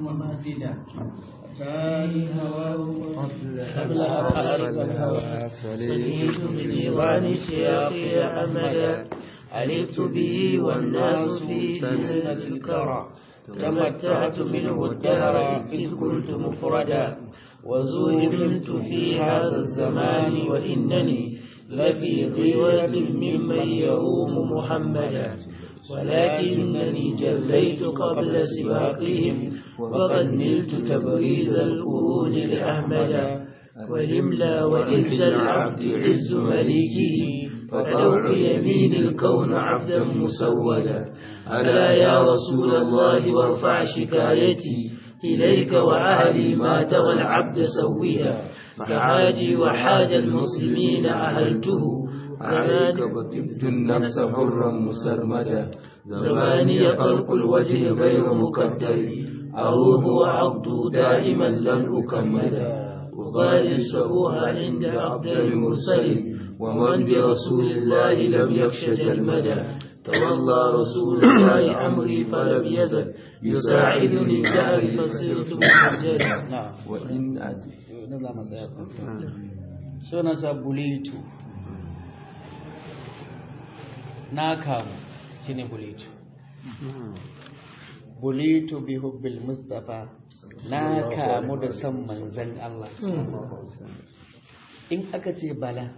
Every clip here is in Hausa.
مهجدا أتاني هواه قبل قبل أن أعرف الهوى سليت بديوان الشياخ أحمدا ألفت به والناس في سلسلة الكرى تمتعت منه الدهر إذ كنت مفردا وزوجت في هذا الزمان وإنني لفي غيرة ممن يروم محمدا ولكنني جليت قبل سباقهم وقد نلت تبريز القرون لأحمد ولملا وعز العبد عز مليكه ففوق يمين الكون عبدا مسودا ألا يا رسول الله وارفع شكايتي إليك وأهلي ما ترى العبد سويا سعاجي وحاج المسلمين أهلته عليك بطبت النفس حرا مسرمدا زماني قلق الوجه غير مقدر أروه وعقد دائما لن أكمدا وغالي السبوها عند أفضل مرسل ومن برسول الله لم يخش جلمدا تولى رسول الله أمري فلم يزل يساعدني الدهر فصرت محجدا نعم وإن أدري نظام سنة بليت ناكام shine bulitu bulitu bi hubbil mustafa na kamu da son manzan Allah in aka ce bala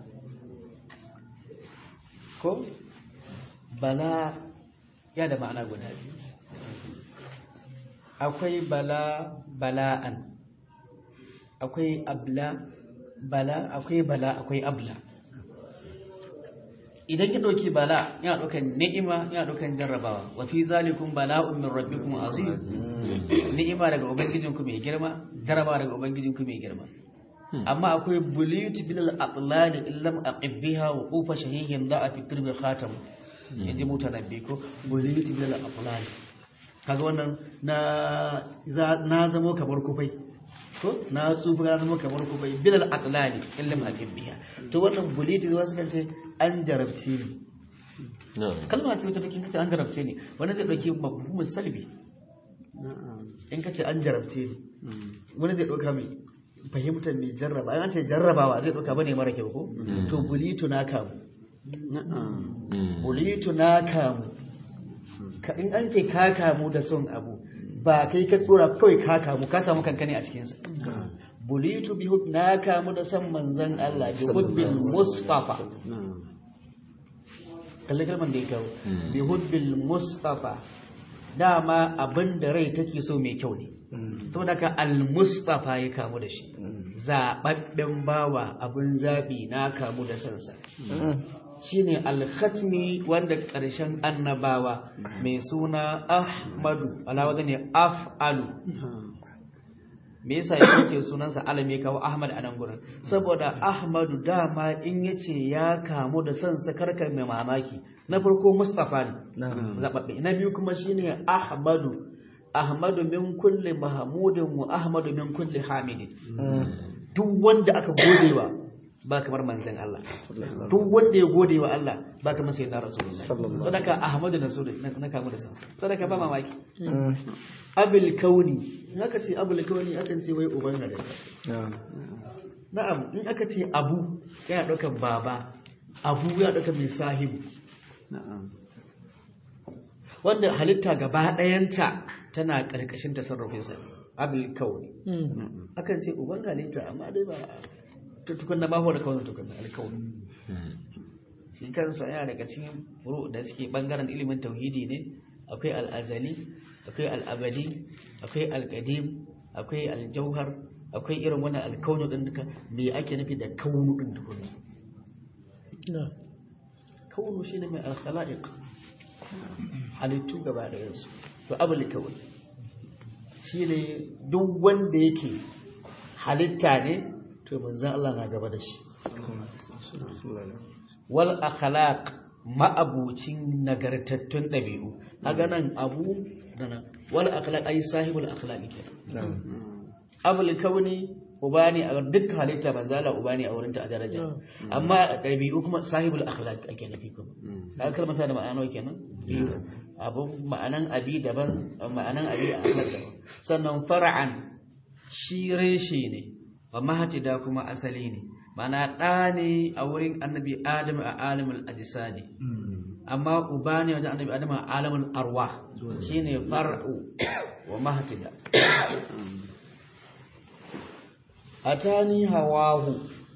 ko bala ya da ma'ana guda biyu akwai bala bala'an akwai abla bala akwai bala akwai abla idan ki ɗauki bala yana ɗaukan ni'ima yana ɗaukan jarrabawa wa fi zalikum bala'un min rabbikum azim ni'ima daga ubangijinku mai girma jarrabawa daga ubangijinku mai girma amma akwai bulit bil aqlal illam aqibbiha wa qufa shahihin da fi turbi khatam yaji mutanabbi ko bulit bil aqlal kaga wannan na na zamo kamar kufai ko na tsufa na zama kamar kufai bil aqlal illam aqibbiha to wannan bulit wasu kan ce an jarabce ni kalma ce wata take kace an jarabce ni wani zai dauki mafhumin salbi in kace an jarabce ni wani zai dauka mai fahimtar mai jarraba an ce jarrabawa zai dauka bane mara kyau ko to bulitu na kamu bulitu na kamu ka in an ce ka kamu da son abu ba kai ka tsora kawai ka kamu ka samu kankane a cikinsa bulitu bi hub na kamu da san manzan Allah bi hubbil mustafa kalli kalman da ya kawo bi hubbil mustafa dama abin da rai take so mai kyau ne saboda ka al-mustafa ya kamu da shi zababben bawa abin zabi na kamu da sansa shine al-khatmi wanda ƙarshen annabawa mai suna ahmadu alawa ne af'alu me yasa ya ce sunansa alam ya kawo ahmad a nan gurin saboda ahmadu dama in yace ya kamu da son sa karka mai mamaki na farko mustafa ne zababbe na biyu kuma shine ahmadu ahmadu min kulli mahmudin wa ahmadu min kulli hamidin duk wanda aka godewa ba kamar manzan Allah duk wanda ya gode wa Allah ba kamar sai na rasulullah sadaka ahmadu na so na kamu da sansa sadaka ba mamaki abul kauni in aka ce abul kauni akan ce wai uban halitta na'am in aka ce abu yana daukar baba abu yana daukar mai sahibu wanda halitta gaba ɗayanta tana ƙarƙashin tasarrufinsa abul kauni akan ce uban halitta amma dai ba tukunna ba huwa da kawai tukunna alkawai shi kansa yana daga cikin furu da suke bangaren ilimin tauhidi ne akwai al'azali akwai al'abadi akwai alƙadim akwai aljauhar akwai irin wannan alkaunu din duka me ake nufi da kaunu din tukunna kaunu shine mai alkhala'iq halittu gaba da yansu to abul kawai shine duk wanda yake halitta ne to manzan Allah na gaba da shi wal akhlaq ma'abucin nagartattun ɗabi'u a ganan abu dana wal akhlaq ay sahibul akhlaq kenan abul kauni uba ne a duk halitta manzo Allah uba ne a wurin ta a daraja amma ɗabi'u kuma sahibul akhlaq ake nufi kuma kaga kalmata da ma'ana kenan abu ma'anan abi daban ma'anan abi ahmad daban sannan far'an shi reshe ne wa mahatida kuma asali ne mana ɗa ne a wurin annabi adam a alimul ajisadi amma uba ne wajen annabi adam a alimul arwa shine far'u wa mahatida atani hawahu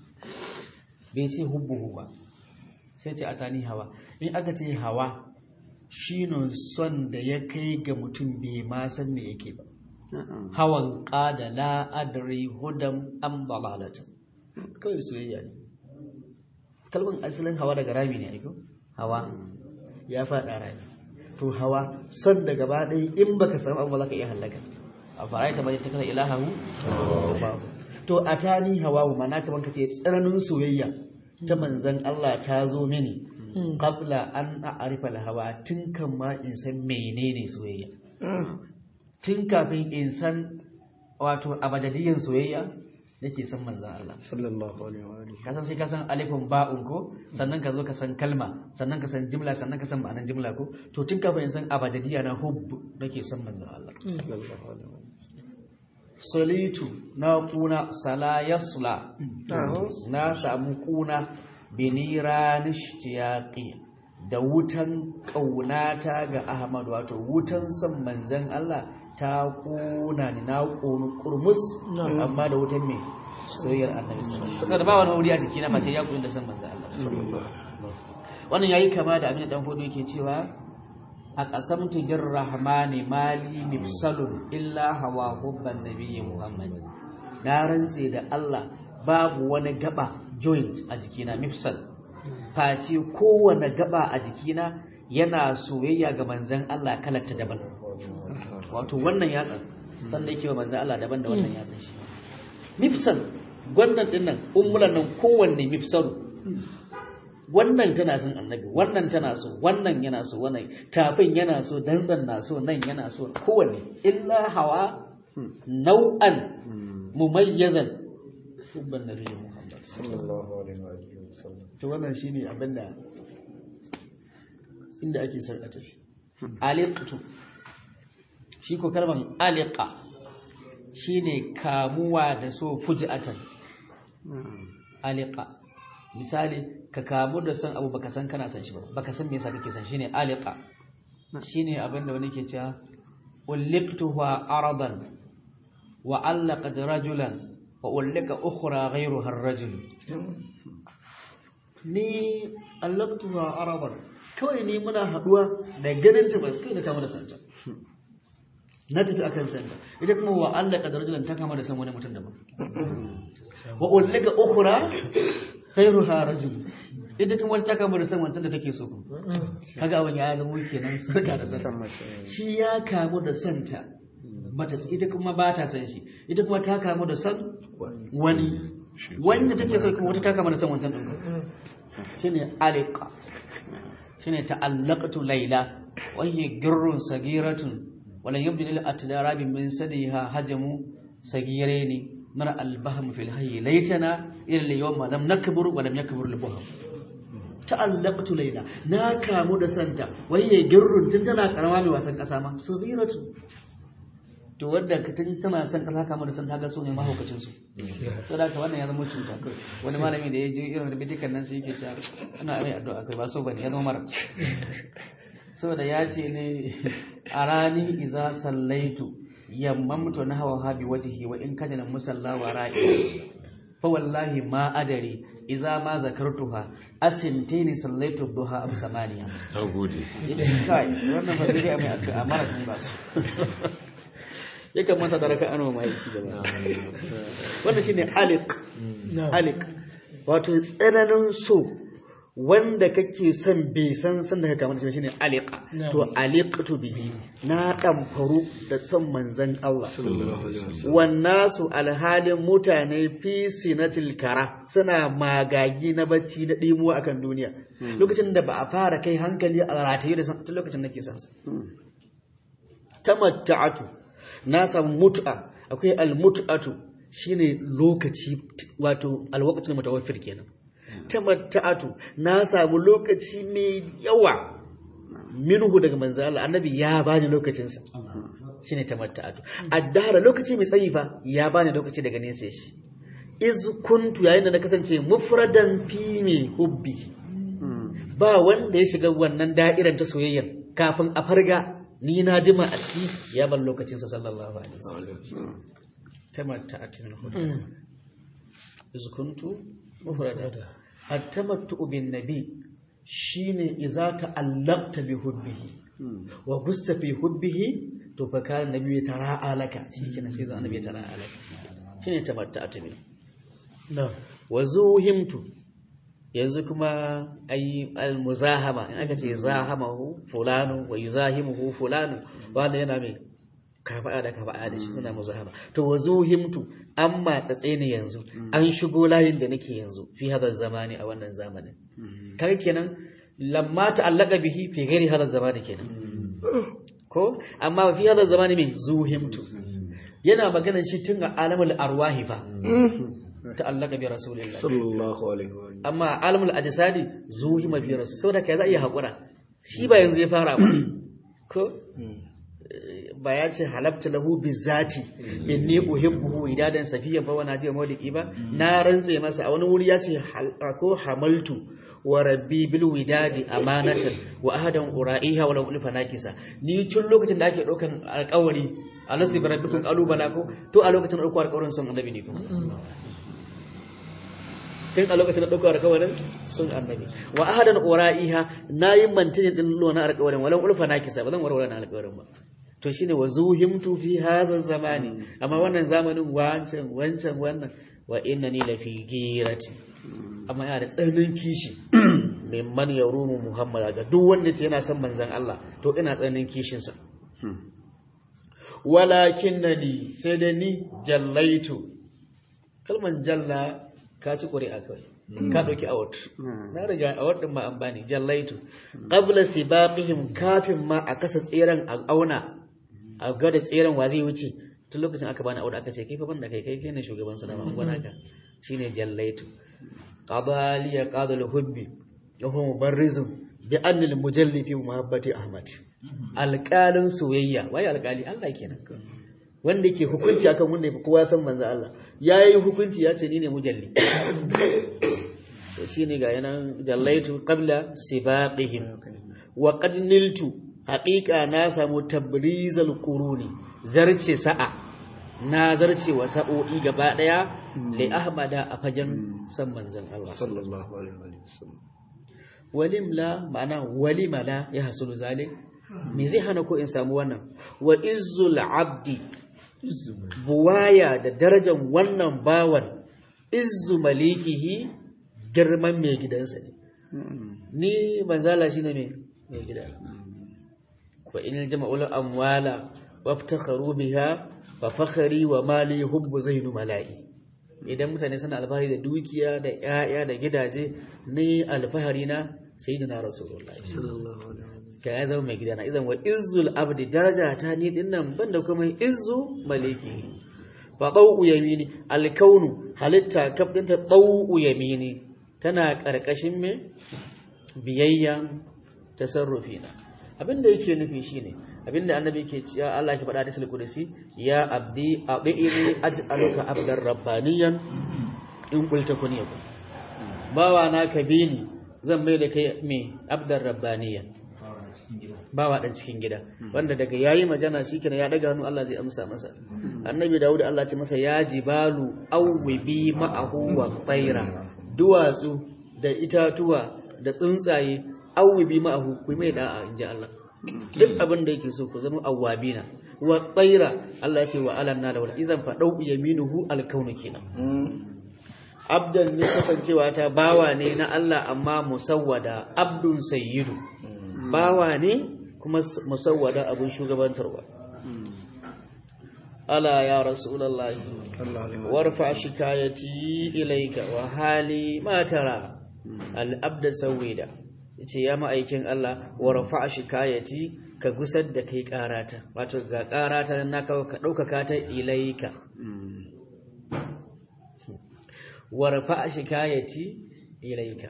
bai ce hubbuhu ba sai ce atani hawa in aka ce hawa shine son da ya kai ga mutum bai ma san me yake ba hawan qada la adri hudam am dalalatan kawai soyayya ne kalmar asalin hawa daga rami ne aiko hawa ya faɗa rami to hawa son da gaba ɗaya in baka samu abu za ka iya hallaka a fara ta bai ta kasa ilahahu to a tani hawa wa mana kaman ka ce tsananin soyayya ta manzan Allah ta zo mini qabla an a'rifa hawa tun kan ma in san menene soyayya tun kafin in san wato abadadiyan soyayya nake san manzan Allah sallallahu alaihi wa alihi ka san sai ka san alifin ba'un ko sannan ka zo ka san kalma sannan ka san jimla sannan ka san ma'anar jimla ko to tun kafin in san abadadiya na hubb nake san manzan Allah sallallahu alaihi wa alihi solitu na kuna sala yasla na samu kuna binira nishtiyaqi da wutan kaunata ga Ahmad wato wutan san manzan Allah ta kuna ni na konu kurmus amma da wutan me soyayyar annabi sallallahu alaihi wasallam ba wani wuri a jiki na mace ya kunu da san manzan Allah wannan yayi kama da abin da dan fodo yake cewa a ƙasamtu bin rahmani mali mifsalun illa hawa hubban nabiyyi muhammad na rantse da Allah babu wani gaba joint a jikina mifsal face kowane gaba a jikina yana soyayya ga manzan Allah kalarta daban wato wannan yatsan sanda yake wa manzan Allah daban da wannan yatsan shi mifsal gwannan dinnan ummulan nan kowanne mifsalu wannan tana son annabi wannan tana so wannan yana so wannan tafin yana so dantsan na so nan yana so kowanne illa hawa nau'an mumayyazan hubban nabi Muhammad sallallahu alaihi wa alihi wasallam to wannan shine abinda inda ake son a tafi aliqtu shi ko kalman aliqa shine kamuwa da so fuji'atan aliqa misali ka kamu da son abu baka san kana san shi ba baka san me yasa kake san shine aliqa shine abinda wani ke cewa ulliqtuha aradan wa allaqat rajulan wa ulliqa ukhra ghayruha ar-rajul ni allaqtuha aradan kawai ni muna haduwa da ganin ta ba kai da kama da santa na tafi akan santa ita kuma wa allaqat rajulan ta kama da san wani mutum daban wa ulliqa ukhra khairuha rajul ita kuma ta kama da san wancan da take so kaga abin ya ga mulki nan sarka da san shi ya kamu da santa mata ita kuma ba ta san shi ita kuma ta kamu da san wani wanda take so kuma wata ta kama da san wancan din shine aliqa shine ta'allaqtu layla wa hiya girrun sagiratun wala yabdi lil atdarabi min sadiha hajamu sagireni nara albaham fil hayy laitana ila al-yawma lam nakbur wa lam yakbur al-buham ta'allaqtu layla na kamu da santa waye girrun tun tana karama mai wasan kasa ma sabiratu to wanda ka tun tana san kasa kamu da santa ga su ne mahaukacin su to da wannan ya zama cuta kai wani malami da ya je irin da bidikan nan sai yake cewa ana mai addu'a kai ba so bane ya zama mara saboda ya ce ne a rani iza sallaitu yammamtu na hawa habi wajhi wa in kana musalla wa ra'i fa wallahi ma adari idza ma zakartuha asintaini sallaitu duha am samaniya nagode kai wannan ba zai mai amara ne ba su ya kamata da raka anwa mai shi gaba wannan shine aliq aliq wato tsananin so wanda kake son bai san san da ka kamar shine aliqa to aliqtu bihi na damfaru da son manzon Allah wannasu alhalin mutane fi sinatil kara suna magagi na bacci na dimuwa akan duniya lokacin da ba a fara kai hankali a rataye da tun lokacin nake son sa tamatta'atu na samu mut'a akwai almut'atu shine lokaci wato alwaqtul mutawaffir kenan tamatta'atu na samu lokaci mai yawa minhu daga manzo Allah annabi ya bani lokacin sa shine tamatta'atu addara lokaci mai tsayi fa ya bani lokaci daga nesa shi iz kuntu yayin da na kasance mufradan fi mai hubbi ba wanda ya shiga wannan da'irar ta soyayya kafin a farga ni na jima a ciki ya ban lokacin sa sallallahu alaihi wasallam tamatta'atu min hubbi iz kuntu mufradan at-tamattu bin nabi shine idza ta'allaqta bi hubbihi wa gusta fi hubbihi to fa kana nabi ya tara'a laka shikenan sai zan nabi ya tara'a laka shine tamatta'atu min na wa zuhimtu yanzu kuma ayi almuzahama in aka ce zahamahu fulanu wa yuzahimuhu fulanu wanda yana mai kafa'a da kafa'a da shi suna muzahama to wa zuhimtu an matsatse ne yanzu an shigo layin da nake yanzu fi hadha zamani a wannan zamanin kaga kenan lamma ta'allaka bihi fi ghairi hadha zamani kenan ko amma fi hadha zamani mai zuhimtu yana magana shi tun a alamul arwahi fa ta'allaka bi rasulillah sallallahu alaihi wa alihi amma alamul ajsadi zuhima fi rasul saboda kai za iya hakura shi ba yanzu ya fara ba ko ba ya ce halabta lahu bizati inni uhibbuhu idadan safiyan fa wana jiya mawliki ba na rantse masa a wani wuri ya ce hal- ko hamaltu wa rabbi bil widadi amanatan wa ahadan ura'iha wa lam ulfa nakisa ni tun lokacin da ake daukan alƙawari alasi bi rabbikum qalu bala ko to a lokacin da dauko alƙawarin son annabi ne kuma tun a lokacin da dauko alƙawarin son annabi wa ahadan ura'iha nayi mantinin din lona alƙawarin wa lam ulfa nakisa ba zan warware na alƙawarin ba to shine wa zuhimtu fi hadha zamani amma wannan zamanin wancan wancan wannan wa innani la fi girati amma yana da tsananin kishi mimman yarumu muhammad ga duk wanda ce yana son manzon Allah to ina tsananin kishin sa walakinnani sai dai ni jallaitu kalman jalla ka ci ƙuri'a kawai ka ɗauki award na riga award ɗin ma an bani jallaitu qabla sibaqihim kafin ma a kasa tseren a auna a ga da tseren wa zai wuce tun lokacin aka bani award aka ce kai fa banda kai kai kai ne shugaban sa da ma gwana ka shine jallaitu qadaliya qadal hubbi wa huwa mubarrizun bi anna al mujalli fi muhabbati ahmad alqalin soyayya wai alqali Allah kenan wanda yake hukunci akan wanda yafi kowa san manzo Allah yayi hukunci ya ce ni ne mujalli to shine ga yanan jallaitu qabla sibaqihim wa qad niltu haqiqa na samu tabrizal quruni zarce sa'a na zarce wa sa'o'i gaba daya li ahmada a fagen san manzon Allah sallallahu alaihi wa sallam walimla ma'ana walimala ya hasulu zalik me zai hana ko in samu wannan wa izzul abdi buwaya da darajar wannan bawan izzu malikihi girman mai gidansa ne ni manzala shine mai mai gida wa in jama'ul amwala waftakharu biha fa fakhari wa mali hubbu zainu mala'i idan mutane suna alfahari da dukiya da 'ya'ya da gidaje ni alfahari na sayyidina rasulullahi sallallahu alaihi wa ka ya zama mai gidana idan wa izzul abdi daraja ta ni dinnan banda kuma izzu maliki fa dawu yamini alkaunu halitta kaf dinta dawu yamini tana karkashin me biyayya tasarrufina abinda yake nufi shine abinda annabi yake cewa Allah ke faɗa da sul qudsi ya abdi abini aj'aluka abdar rabbaniyan in qulta kun yakun bawa na ka bini zan mai da kai me abdar rabbaniyan bawa dan cikin gida wanda daga yayi magana shikenan ya daga hannu Allah zai amsa masa annabi Dawud Allah ce masa ya jibalu awwibi ma'ahu wa tayra duwatsu da itatuwa da tsuntsaye awwibi ma'ahu ku mai da'a inji Allah duk abin da yake so ku zama awwabina wa tayra Allah ya ce wa alanna lahu idan fa dau yaminuhu alkaunu kenan abdan ne kasancewa ta bawa ne na Allah amma musawwada abdun sayyidu bawa ne kuma musawwada abin shugabantarwa ala ya rasulullahi warfa shikayati ilayka wa hali ma tara al abda sawida yace ya ma'aikin Allah warfa shikayati ka gusar da kai karata wato ga karata na ka dauka ta ilayka warfa shikayati ilayka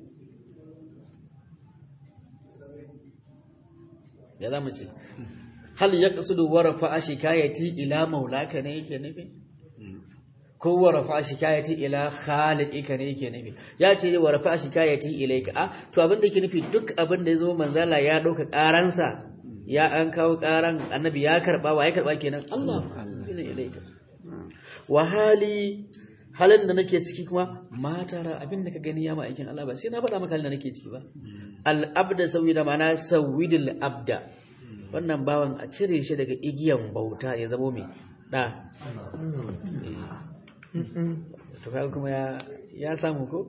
ya za mu ce hal yaqsudu wa rafa'a shikayati ila maulaka ne yake nufi ko wa rafa'a shikayati ila khaliqika ne yake nufi ya ce wa rafa'a shikayati ilayka a to abin da yake nufi duk abin da yazo manzala ya dauka karansa ya an kawo karan annabi ya karba wa ya karba kenan Allah ilayka wa hali halin da nake ciki kuma matara abin da ka gani ya ma'aikin Allah ba sai na faɗa maka halin da nake ciki ba al-abda sawida mana sawidul abda wannan bawan a cire shi daga igiyan bauta ya zamo mai da to kaga kuma ya ya samu ko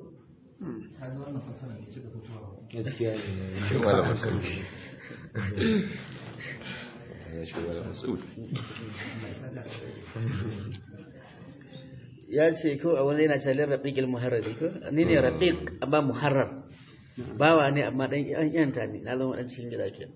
gaskiya ne shi wala mas'ud ya shi wala mas'ud ya ce ko a wani yana calin raqiqil muharrar ko ni ne raqiq amma muharrar bawa ne amma dan an yanta ne na zama dan cikin gida ke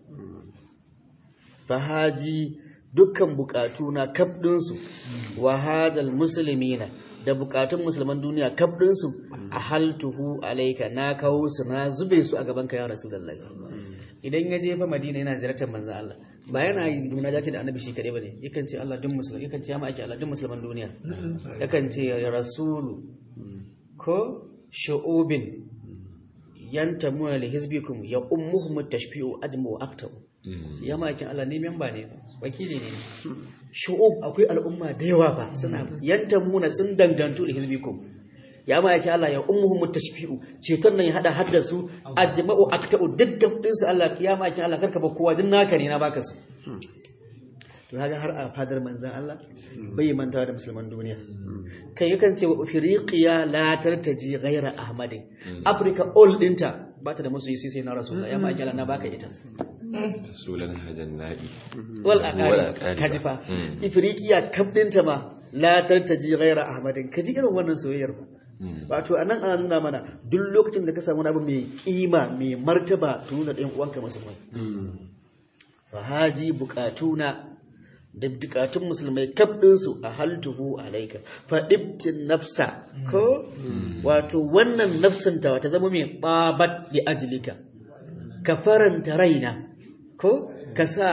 fahaji dukkan bukatu na kabdin su wa hadal muslimina da bukatun musulman duniya kabdin su ahaltuhu alayka na kawo su na zube su a gaban ka ya rasulullahi idan ya je fa madina yana ziyartar manzon Allah ba yana yi munajati da annabi shi kadai bane yakan ce Allah duk musulmi yakan ce ya ma'aiki Allah duk musulman duniya yakan ce ya rasulu ko shu'ubin yantamuna li hizbikum ya ummuhum at-tashfi'u ajmu aktabu ya ma'aikin Allah ne memba ne wakili ne shu'ub akwai al'umma da yawa fa suna yantamuna sun dangantu li hizbikum ya ma yake Allah ya ummuhum tashfi'u ceton nan ya hada hadda su ajma'u akta'u dukkan din su Allah ya ma yake Allah karka ba kowa din naka ne na baka su to kaga har a fadar manzon Allah bai mantawa da musulman duniya kai yakan ce wa afriqiya la tartaji ghaira ahmadin africa all dinta ba ta da musu sai sai na rasulullah ya ma yake Allah na baka ita rasulan hadan nabi wal Wal aqari aqari. kajifa Mm. afriqiya kaf dinta ma la tartaji ghaira ahmadin kaji irin wannan soyayyar ba wato a nan ana nuna mana duk lokacin da ka samu wani abu mai kima mai martaba to nuna ɗayan uwanka musulmai fa haji bukatuna da bukatun musulmai kaf ɗinsu a haltuhu alaika fa ibtin nafsa ko wato wannan nafsin ta ta zama mai babat li ajlika ka faranta raina ko ka sa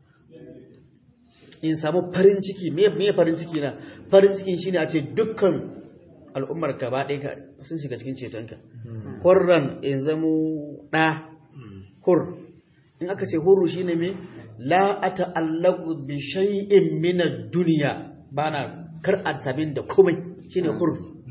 in samu farin ciki me me farin ciki na farin cikin shine a ce dukkan al'ummar ka ba ɗaya ka sun shiga cikin cetonka hurran in zamo ɗa hur in aka ce hurru shine me la ata'allaqu bi shay'in min ad-dunya bana kar a tabin da komai shine hur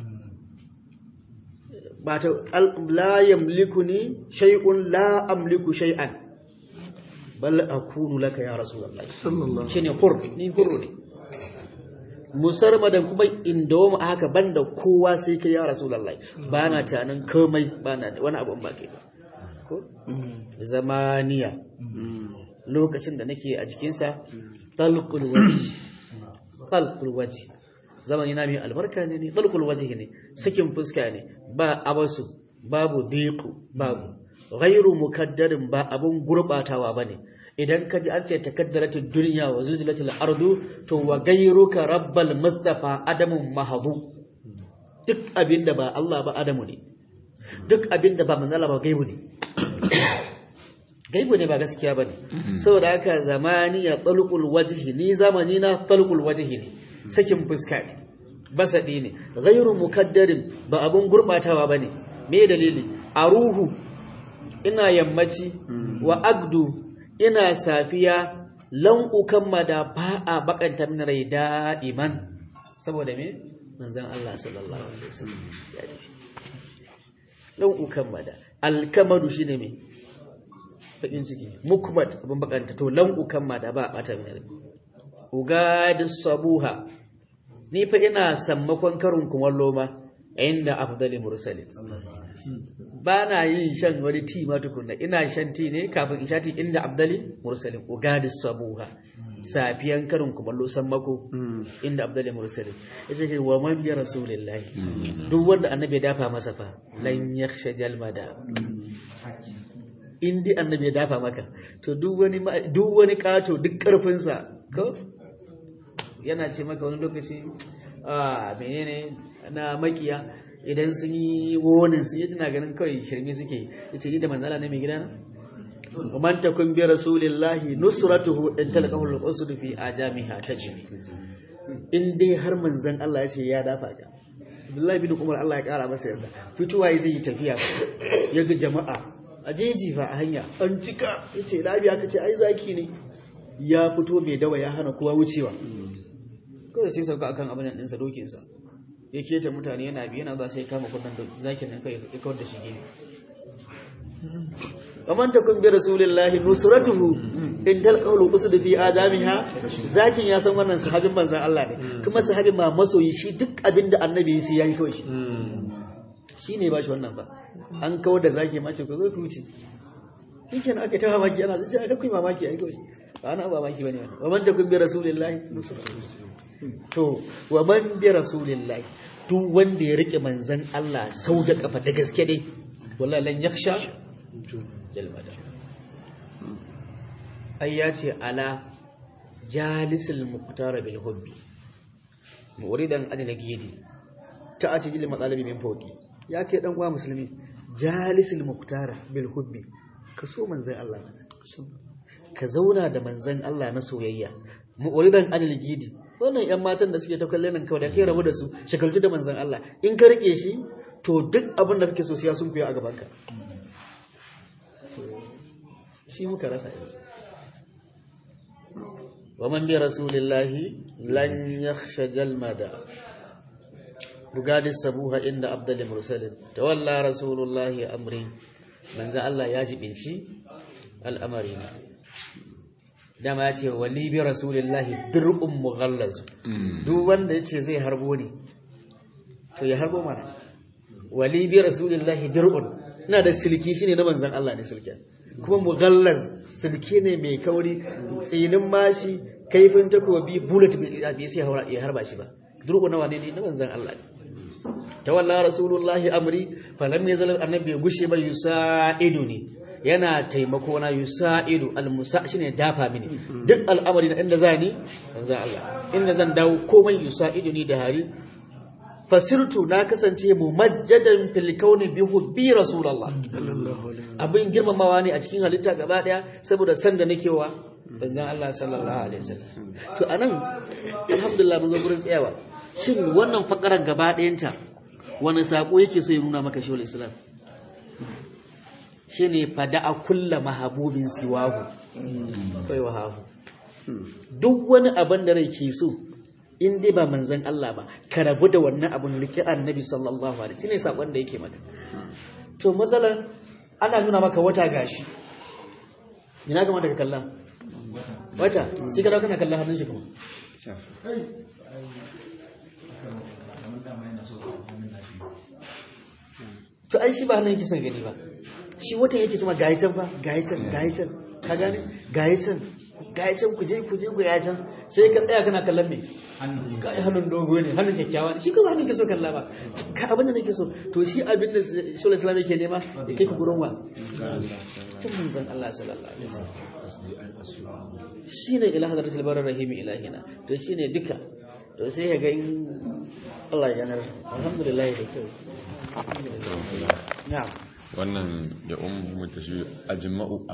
ba ta al- la yamlikuni shay'un la amliku shay'an bal akunu laka ya rasulullahi sallallahu shine hur ni hurru ne musarmadan kuma inda wama haka banda kowa sai kai ya rasulullahi ba na tunanin komai ba na wani abu in ba kai ba ko zamaniya lokacin da nake a jikinsa talqul wajhi talqul wajhi zamani na mai albarka ne ne talqul wajhi ne sakin fuska ne ba abasu babu diqu babu ghairu mukaddarin ba abun gurbatawa bane idan ka ji an ce takaddaratul dunya wa zulzilatul ardu to wa ghairuka rabbal mustafa adamun mahdu duk abinda ba Allah ba adamu ne duk abinda ba manzala ba gaibu ne gaibu ne ba gaskiya bane saboda haka zamani ya talqul wajhi ni zamani na talqul wajhi ne sakin fuska ne basadi ne ghairu mukaddarin ba abun gurbatawa bane me dalili a ruhu ina yammaci wa agdu ina safiya lan ukammada ba a bakanta min rai da'iman saboda me manzon Allah sallallahu alaihi wasallam ya tafi lan ukammada alkamadu shine me bakin ciki mukmad abin bakanta to lan ukammada ba a bata min rai ugadis sabuha ni fa ina sammakon karin kumallo ma inda afdali mursalin ba na yin shan wani ti ma tukunna ina shan ti ne kafin in sha ti inda abdali mursalin ugadis sabuha safiyan karin kumallo sammako inda abdali mursalin yace kai wa man bi rasulillahi duk wanda annabi ya dafa masa fa lan yakhsha jalmada in dai annabi ya dafa maka to duk wani ma- duk wani kato duk karfin sa ko yana ce maka wani lokaci a menene na makiya idan sun yi wonin su yi suna ganin kawai shirme suke ya ce ni da manzala ne mai gida na man takun bi rasulillahi nusratuhu in talaqahu al-usd fi ajamiha tajmi in dai har manzon Allah ya ce ya dafa ka Abdullahi bin Umar Allah ya kara masa yarda fituwa zai yi tafiya ya ga jama'a a jeji fa a hanya an cika yace labiya kace ai zaki ne ya fito bai dawa ya hana kowa wucewa kawai sai sauka akan abin nan ɗinsa dokinsa ya keta mutane yana biyu yana za sai kama kunnan zakin nan kai ya kawar da shi gefe ومن تكن برسول الله نصرته in talqaulu usud fi adamiha zakin ya san wannan sahabin manzon Allah ne kuma sahabin ma masoyi shi duk abinda annabi sai yayi kawai shi shine ba shi wannan ba an kawar da zaki ma ce ku zo ku wuce shikenan aka ta mamaki ana zace aka kuyi mamaki ai kawai ba ana ba mamaki bane wannan wa man takun bi rasulillahi to wa man bi rasulillahi duk wanda ya rike manzon Allah sau da kafa da gaske dai wallahi lan yakhsha jalmada ai ya ce ala jalisul muqtara bil hubbi muridan adna gidi ta ace jil matsalabi min fauki ya ke dan uwa musulmi jalisul muqtara bil hubbi ka so manzon Allah ka zauna da manzon Allah na soyayya muridan adna gidi wannan yan matan da suke ta kallon nan kawai da kai rabu da su shakaltu da manzon Allah in ka rike shi to duk abin da kake so siya sun kuya a gaban ka shi muka rasa yanzu wa man bi rasulillahi lan yakhsha jalmada bugadi sabuha inda abdul mursalin tawalla rasulullahi amri manzo Allah ya jibinci al'amari ne dama ya ce wali bi rasulillahi dir'un mughallaz duk wanda yace zai harbo ne to ya harbo mana wali bi rasulillahi dir'un ina da silki shine na manzon Allah ne silken kuma mughallaz silke ne mai kauri tsinin mashi kaifin takobi bullet bai sai haura ya harba shi ba durku nawa ne na manzon Allah ne tawalla rasulullahi amri falam yazal annabi ya gushe ba yusaidu ne yana taimako na yusaidu almusa shine dafa mini duk al'amari na inda zani manzon Allah inda zan dawo komai yusaidu ni da hari fasirtu na kasance mumajjadan fil kauni bi hubbi rasulullah abin girmamawa ne a cikin halitta gaba daya saboda san da nake wa manzon Allah sallallahu alaihi wasallam to anan alhamdulillah mun zo gurin tsayawa shin wannan fakarar gaba dayanta wani sako yake so ya nuna maka shawul islam shine fada'a kullu mahabubin siwahu kai wahahu duk wani abin da rai ke so in dai ba manzan Allah ba ka rabu da wannan abun rike annabi sallallahu alaihi shine sakon da yake maka to matsalan ana nuna maka wata gashi ina ga daga kallon wata shi ka dauka kana kallon hannun shi kuma to ai shi ba hannun yake son gani ba shi watan yake cewa gayi can fa gayi can gayi can ka gane gayi can gayi can ku je ku je ku ya can sai ka tsaya kana kallon me kai hannun dogo ne hannun kyakkyawa ne shi kuma hannun ke so kalla ba ka abin da nake so to shi abin da shawar islam yake nema da kai ku gurin wa tun manzon Allah sallallahu alaihi wasallam shine ila hadratul barar rahim ilahina to shine duka to sai ya ga in Allah ya yanar alhamdulillah da kyau na'am wannan ya ummu tashi ajma'u